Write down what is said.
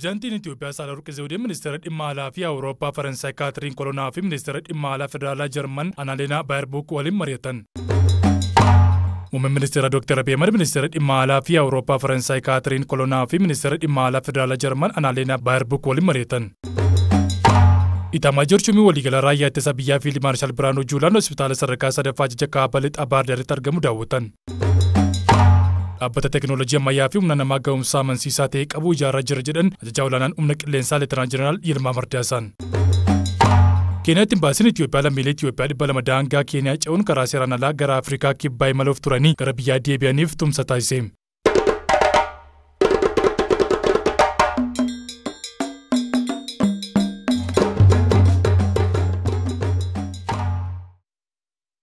Pireezidaantiin Itoophiyaa Saahilawarqi Zawudee ministeera dhimma alaa fi Awurooppaa Faransaay Kaatiriin Kolonaa fi ministeera dhimma alaa federaalaa Jarman Anaaleenaa Baayerbuuk waliin mari'atan. Muummeen ministeera Dr. Abiy Ahmed ministeera dhimma alaa fi Awurooppaa Faransaay Kaatiriin Kolonaa fi ministeera dhimma alaa federaalaa Jarman Anaaleenaa Baayerbuuk waliin mari'atan. Itaamaa Joorchumii waliigala raayyaa ittisa biyyaa Fiild Maarshaal Biraanuu Juulaan hospitaala sadarkaa sadaffaa Jijja Kaabaa Lixaa Baardaaritti argamu daawwatan. Dhaabbata teekinooloojii ammayyaa fi humna namaa ga'umsaa amansiisaa ta'e qabu ijaaraa jira jedhan ajajaa olaanaan humna qilleensaa Leetinaan Jeneraal Yilmaa Mardaasaan. Keeniyaatti imbaasiin Itoophiyaa lammiilee Itoophiyaa dhibba lama daangaa Keeniyaa ce'uun karaa seeraan alaa gara Afrikaa kibbaa imaluuf turanii gara biyyaa deebi'aniif tumsa taasise.